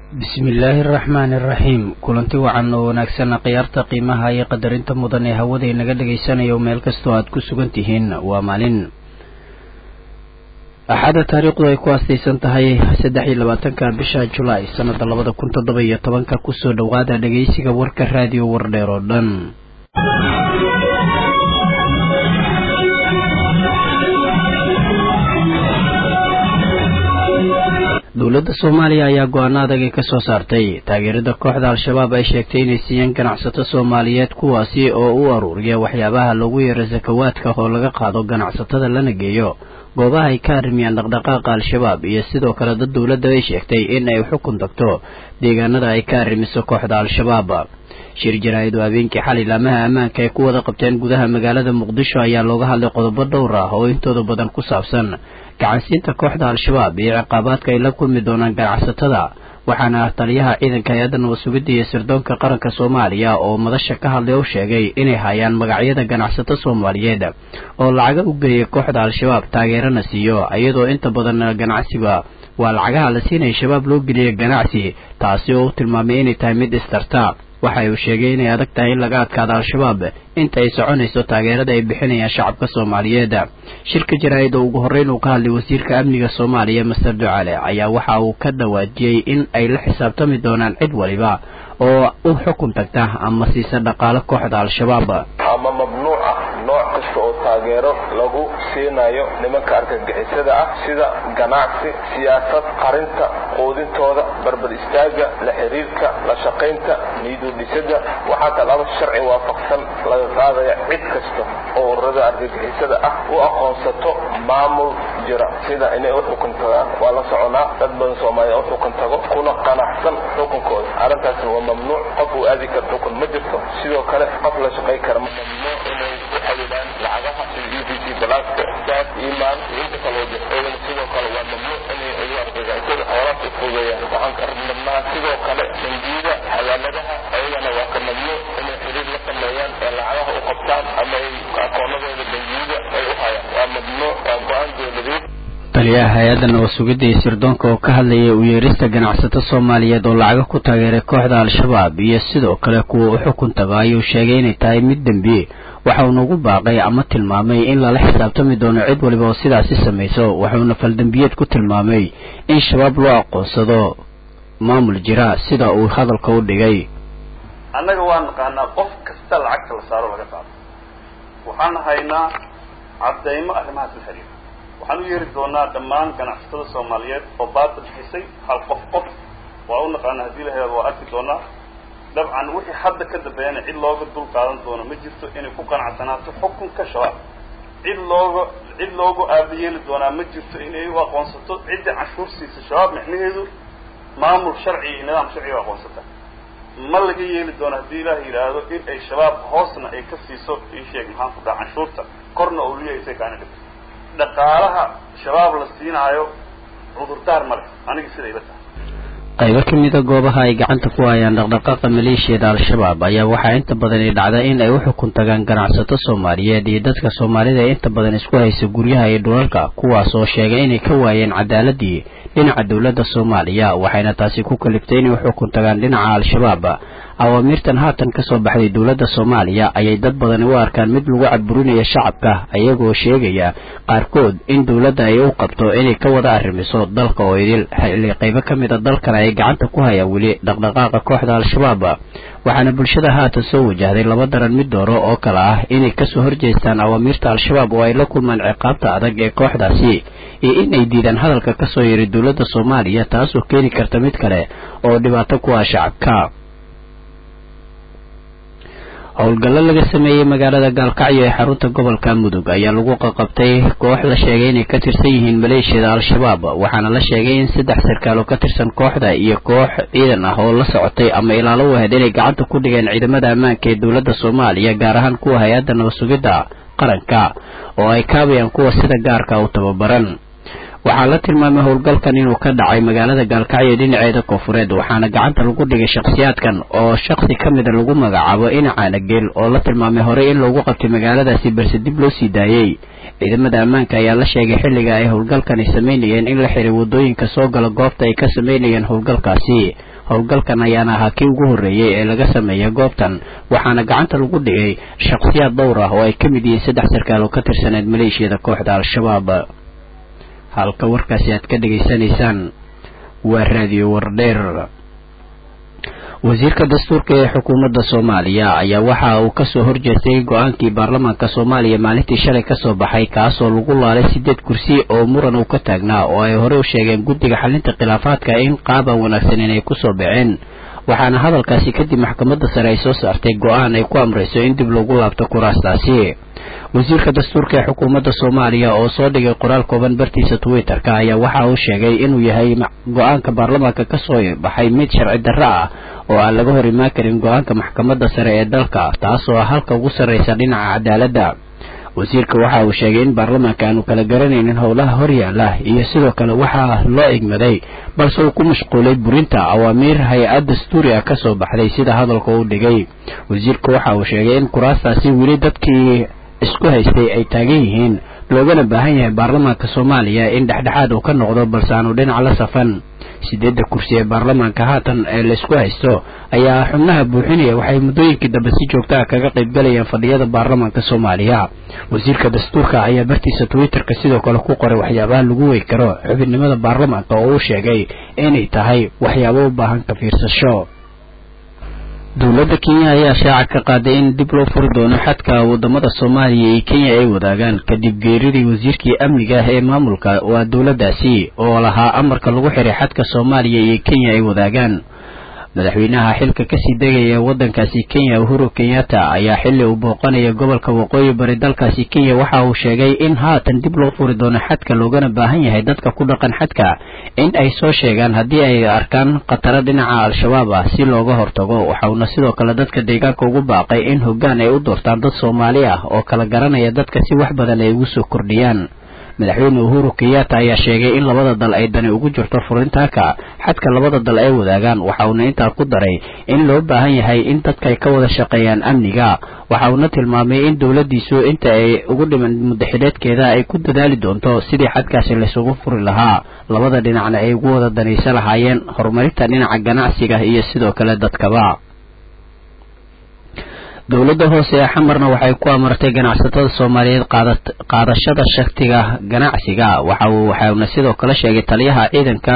bismillaahi araxmaani araxiim kulanti wacan oo wanaagsan khiyaarta qiimaha iyo qadarinta mudan ee hawada inaga dhagaysanayo meel kastoo aad ku sugan tihiin waa maalin axadda taariikhdu ay ku aastaysan tahay saddex iyo labaatanka bisha julaay sanada labada kun toddoba iyo tobanka kusoo dhowaada dhageysiga warka raadiyo wardheer oo dhan dowladda soomaaliya ayaa go-aano adag ay kasoo saartay taageerada kooxda al-shabaab ay sheegtay inay siiyeen ganacsato soomaaliyeed kuwaasi oo u aruuriya waxyaabaha loogu yeero sakawaadka oo laga qaado ganacsatada lana geeyo goobaha ay ka arrimiyaan dhaqdhaqaaqa al-shabaab iyo sidoo kale dad dowladda ay sheegtay in ay xukun tagto deegaanada ay ka arrimiso kooxda al-shabaab shir jaraa-idu habeenkii xalay laamaha ammaanka ay ku wada qabteen gudaha magaalada muqdisho ayaa looga hadlay qodobo dhowr ah oo intooda badan ku saabsan gacansiinta kooxda al-shabaab iyo ciqaabaadka ay la kulmi doonaan ganacsatada waxaana ah taliyaha ciidanka hay-adda nabad sugidda iyo sirdoonka qaranka soomaaliya oo madasha ka hadlay oo sheegay inay hayaan magacyada ganacsato soomaaliyeed oo lacaga u geeyay kooxda al-shabaab taageerana siiyo iyadoo inta badan ganacsiga waa lacagaha la siinaya shabaab loo geliyay ganacsi taasi oo u tilmaamay inay tahay mid istarta waxa uu sheegay inay adag tahay in laga adkaado al-shabaab inta ay soconayso taageerada ay bixinayaan shacabka soomaaliyeed shirka jaraa-id oo ugu horreyn uu ka hadlay wasiirka amniga soomaaliya master ducale ayaa waxa uu ka dhawaajiyey in ay la xisaabtami doonaan cid waliba oo u xukun tagta ama siisa dhaqaalo kooxda al-shabaab ama mamnuuc ah nooc kasta oo taageero lagu siinayo nimanka argagixisada ah sida ganacsi siyaasad qarinta quudintooda barbad istaaga la xiriirka la shaqaynta niidudhisada waxaa talaabo sharci waafaqsan laga qaadaya cid kasta oo ururada argagixisada ah u aqoonsato maamul jira sida inay u xukun tagaan waa la soconaa dad badan soomaaliya u xukun tago kuna qanacsan xukunkooda arrintaasna waa mamnuuc qof uu aadi kara xukun ma jirto sidoo kale qof la shaqay kara ma mamnuuc inay u xadidaan lacagaha sida e b c balaaska saas imaan iyo inta kaloo jirta iyadana sidoo kale waa mamnuuc inay ugu argagixisada xoolaas u fogeeyaan waxaan ka rabnaa sidoo kale bangiyada xawaaladaha ayagana waa ka mamnuuc inay xiriir la sameeyaan ee lacagaha u qabtaan ama ay akoonadooda bangiyada ay u hayaan waa mamnuuc waa go-aan dowladeed taliyaha hay-adda nabad sugidda iyo sirdoonka oo ka hadlayay u yeerista ganacsato soomaaliyeed oo lacaga ku taageeray kooxda al-shabaab iyo sidoo kale kuwa u xukun tago ayuu sheegay inay tahay mid dembi waxauna ugu baaqay ama tilmaamay in lala xisaabtami doono cid waliba oo sidaasi samayso wuxuuna faldembiyeed ku tilmaamay in shabaab loo aqoonsado maamul jira sida uu hadalka u dhigay annaga waa naqaanaa qof kasta lacagta la saaro laga qaado waxaan haynaa caddaymo arrimahaas la xiriira waxaan u yeeri doonaa dhammaan ganacsatada soomaaliyeed oo baadil bixisay hal qof qof waa u naqaana haddii la helaado waa arki doonaa dabcan wixii hadda ka dambeeyana cid looga dul qaadan doono ma jirto inay ku qanacsanaato xukunka shabaab cid looga cid loogu aabayeeli doonaa ma jirto inay u aqoonsato ciddii canshuur siisa shabaab micnaheedu maamul sharci iyo nidaam sharciga u aqoonsata ma laga yeeli doono haddii ilaah yidhaahdo in ay shabaab hoosna ay ka siiso ii sheeg maxaan ku dhaha canshuurta korna oo liyaysay kaana dhigto dhaqaalaha shabaab la siinaayo cudurdaar ma leh aniga sida ila tahay qaybo ka mida goobaha ay gacanta ku hayaan dhaqdhaqaaqa maleeshiyada al-shabaab ayaa waxaa inta badan ay dhacda in ay u xukun tagaan ganacsato soomaaliyeed iyo dadka soomaalida ee inta badan isku haysa guryaha iyo dhulalka kuwaas oo sheegay inay ka waayeen cadaaladii dhinaca dowladda soomaaliya waxayna taasi ku kaliftay inay u xukun tagaan dhinaca al-shabaab awaamiirtan haatan kasoo baxday dowladda soomaaliya ayay dad badani u arkaan mid lagu cadburinaya shacabka iyagoo sheegaya qaarkood in dowladda ay u qabto inay ka wada arrimiso dalka oo idil xilli qaybo ka mid a dalkana ay gacanta ku hayaan weli dhaqdhaqaaqa kooxda al-shabaab waxaana bulshada haatan soo wajahday laba daran mid dooro oo kale ah inay kasoo horjeestaan awaamiirta al-shabaab oo ay la kulmaan ciqaabta adag ee kooxdaasi iyo in ay diidaan hadalka kasoo yiri dowladda soomaaliya taasoo keeni karta mid kale oo dhibaato ku ah shacabka howlgallo laga sameeyey magaalada gaalkacyo ee xarunta gobolka mudug ayaa lagu qaqabtay koox la sheegay inay ka tirsan yihiin maleeshiyada al-shabaab waxaana la sheegay in saddex sarkaal oo ka tirsan kooxda iyo koox ciidan ah oo la socotay ama ilaalo u ahayd inay gacanta ku dhigeen ciidamada ammaanka ee dowladda soomaaliya gaar ahaan kuwa hay-adda nabad sugidda qaranka oo ay kaabayaan kuwa sida gaarka u tababaran waxaa la tilmaamay howlgalkan inuu ka dhacay magaalada gaalkacyo dhinaceeda koonfureed waxaana gacanta lagu dhigay shakhsiyaadkan oo shaksi ka mida lagu magacaabo inacaana geel oo la tilmaamay horey in loogu qabtay magaaladaasi balse dib loo sii daayey ciidamada ammaanka ayaa la sheegay xilliga ay howlgalkani samaynayeen in la xiray waddooyinka soo gala goobta ay ka samaynayeen howlgalkaasi howlgalkan ayaana ahaa kii ugu horreeyey ee laga sameeya goobtan waxaana gacanta lagu dhigay shakhsiyaad dhowr ah oo ay ka mid yihiin saddex sarkaal oo ka tirsaneed maleeshiyada kooxda al-shabaab halka warkaasi aad ka dhegaysanaysaan waa raadiyo wardheer wasiirka dastuurka ee xukuumadda soomaaliya ayaa waxa uu kasoo horjeestay go-aankii baarlamaanka soomaaliya maalintii shalay kasoo baxay kaasoo lagu laalay sideed kursi oo muran uu ka taagnaa oo ay horey u sheegeen guddiga xalinta khilaafaadka in qaaban wanaagsan inay kusoo baxeen waxaana hadalkaasi kadib maxkamadda sare ay soo saartay go-aan ay ku amrayso in dib lagu laabto kuraastaasi wasiirka dastuurka ee xukuumadda soomaaliya oo soo dhigay qoraal kooban bartiisa twitter-ka ayaa waxa uu sheegay inuu yahay go-aanka baarlamaanka kasoo baxay mid sharci darro ah oo aan laga hor imaan karin go-aanka maxkamadda sare ee dalka taasoo ah halka ugu sarraysa dhinaca cadaaladda wasiirka waxa uu sheegay in baarlamaanka aanu kala garanaynin howlaha horyaala iyo sidoo kale waxaa loo igmaday balse uu ku mashquulay burinta awaamiir hay-ad dastuuri ah kasoo baxday sida hadalka uu dhigay wasiirka waxa uu sheegay in kuraastaasi weli dadkii isku haystay ay taagan yihiin loogana baahan yahay baarlamaanka soomaaliya in dhexdhexaad uu ka noqdo balse aanu dhinac la safan sideedda kursi ee baarlamaanka haatan ee laysku haysto ayaa xubnaha buuxinaya waxay muddooyinkii dambe si joogtaha kaga qaybgalayaan fadhiyada baarlamaanka soomaaliya wasiirka dastuurka ayaa bartiisa twitter-ka sidoo kale ku qoray waxyaabaha lagu wey karo xubinimada baarlamaanka oo uu sheegay inay tahay waxyaabo u baahan ka fiirsasho dowladda kenya ayaa shaaca ka qaaday in dib loo furi doono xadka wadamada soomaaliya iyo kenya ay wadaagaan kadib geeridii wasiirkii amniga ah ee maamulka waa dowladdaasi oo lahaa amarka lagu xiray xadka soomaaliya iyo kenya ay wadaagaan madaxweynaha xilka kasii degaya waddankaasi kenya uhuru kenyatta ayaa xilli uu booqanaya gobolka waqooyi bari dalkaasi kenya waxa uu sheegay in haatan dib loo furi doono xadka loogana baahan yahay dadka ku dhaqan xadka in ay soo sheegaan haddii ay arkaan khataro dhinaca al-shabaab ah si looga hortago waxauna sidoo kale dadka deegaanka ugu baaqay in hoggaan ay u doortaan dad soomaali ah oo kala garanaya dadka si wax badan ay ugu soo kordhiyaan madaxweyne uhuru kenyatta ayaa sheegay in labada dal ay dani ugu jirto furintaaka xadka labada dal ay wadaagaan waxa uuna intaa ku daray in loo baahan yahay in dadka ay ka wada shaqeeyaan amniga waxa uuna tilmaamay in dowladdiisu inta ay ugu dhiman muddaxileedkeeda ay ku dadaali doonto sidii xadkaasi laysugu furi lahaa labada dhinacna ay ugu wada danaysa lahaayeen horumarinta dhinaca ganacsiga iyo sidoo kale dadkaba dowladda hoose ee xamarna waxay ku amartay ganacsatada soomaaliyeed qaadashada shaktiga ganacsiga waxa uu waxauna sidoo kale sheegay taliyaha ciidanka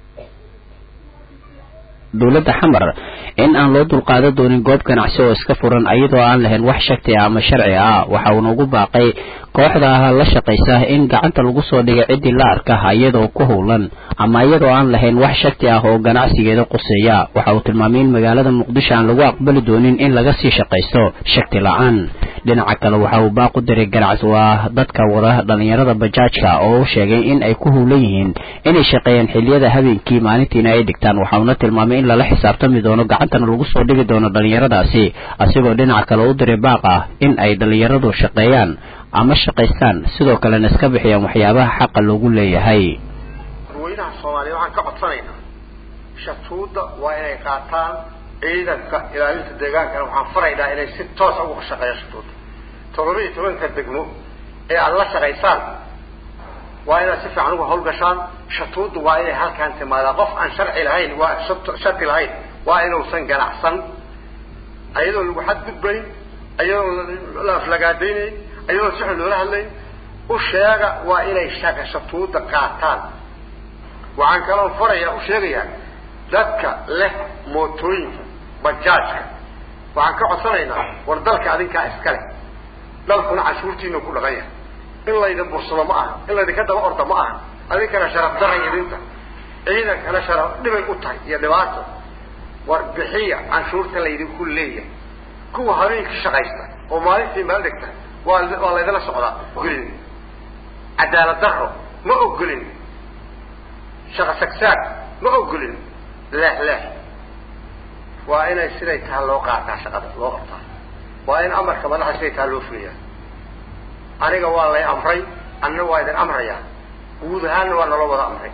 dowladda xamar in aan loo dulqaadan doonin goob ganacsi oo iska furan iyadoo aan lahayn wax shakti ah ama sharci ah waxa uuna ugu baaqay kooxda la shaqaysa in gacanta lagu soo dhigay ciddii la arka iyadoo ku howlan ama iyadoo aan lahayn wax shakti ah oo ganacsigeeda quseeya waxa uu tilmaamay in magaalada muqdisho aan lagu aqbali doonin in laga sii shaqaysto shakti la-aan dhinaca kale waxa uu baaq u diray ganacsi waa dadka wada dhalinyarada bajaajka oo u sheegay in ay ku howlan yihiin inay shaqeeyaan xiliyada habeenkii maalintiina ay dhigtaan waxa uuna tilmaamay in lala xisaabtami doono gacantana lagu soo dhigi doono dhalinyaradaasi asigoo dhinaca kale u diray baaq ah in ay dhalinyaradu shaqeeyaan ama shaqaystaan sidoo kalena iska bixiyaan waxyaabaha xaqa loogu leeyahay dadweynaha soomaaliya waxaan ka codsanaynaa shatuudda waa inay qaataan ciidanka ilaalinta deegaankana waxaan faraynaa inay si toosa uga shaqeeyaan shatuudda todoba iyo tobanka degmo ee aada la shaqaysaan waa inaad si fiican uga hawlgashaan shatuudda waa inay halkaan timaadaa qof aan sharci lahayn waa sharti lahayn waa inuusan ganacsan ayadoo lagu xadgudbayn ayadoo la aflagaadaynayn ayadoo si xun loola hadlayn u sheega waa inay shaqa shatuudda qaataan waxaan kaloo farayaa u sheegayaa dadka leh mootooyinka bajaajka waxaan ka codsanaynaa war dalka adinkaa iskale dalkuna cashuurtiina ku dhaqan yahay in laydin bursado ma aha in laydinka daba orda ma aha adinkana sharaf daray idinta ciidankana sharaf dhibay u tahay iyo dhibaato war bixiya canshuurta laydinku leeyahay kuwa habeenkii shaqaysta oo maalintii meel dhigta waa waa laydala socdaa ogolin cadaalad daro ma ogolin shaqa sagsaag ma ogolin leex leex waa inay siday taha loo qaataa shaqada loo qabtaa waa in amarka madaxa siday taha loo fuliyaa aniga waa lay amray anna waa idin amrayaa guud ahaanna waa naloo wada amray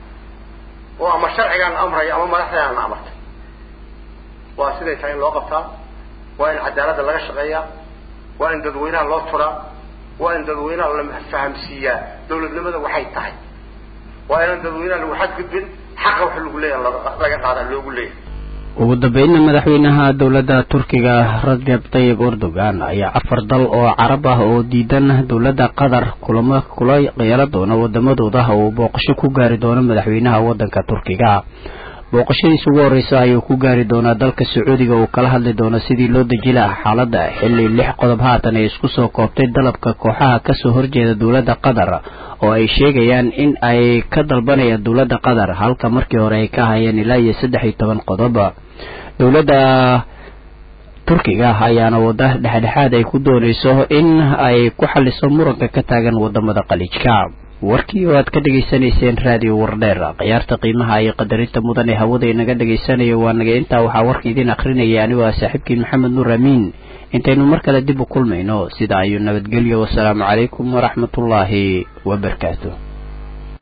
oo ama sharcigaana amraya ama madaxdeena amartay waa siday tahay in loo qabtaa waa in cadaaladda laga shaqeeyaa waa in dadweynaha loo turaa waa in dadweynaha la fahamsiiyaa dawladnimada waxay tahay waa inaan dadweynaha lagu xadgudbin xaqa wax lagu leeyahay laga qaadaa loogu leeyahay ugu dambeynna madaxweynaha dowladda turkiga rajab tayib erdogan ayaa afar dal oo carab ah oo diidan dowladda qatar kulamo kula yeela doona wadamadooda uu booqasho ku gaari doono madaxweynaha wadanka turkiga booqashadiisa ugu horreysa ayuu ku gaari doonaa dalka sacuudiga uu kala hadli doono sidii loo deji laha xaaladda xilli lix qodob haatan ay isku soo koobtay dalabka kooxaha kasoo horjeeda dowladda qatar oo ay sheegayaan in ay ka dalbanayaan dowladda qatar halka markii hore ay ka hayeen ilaa iyo saddex iyo toban qodob dowladda turkiga ayaana wada dhexdhexaad ay ku doonayso in ay ku xaliso muranka ka taagan wadamada qaliijka warkii oo aad ka dhegaysanayseen raadiyo wardheer khiyaarta qiimaha iyo qadarinta mudan ee hawada inaga dhagaysanayo waa naga intaa waxaa warka idiin akhrinaya anigoo ah saaxiibkiin maxamed nuur amiin intaynu mar kale dib u kulmayno sida ayuu nabadgelyo wasalaamu calaykum waraxmatullaahi wabarakaatu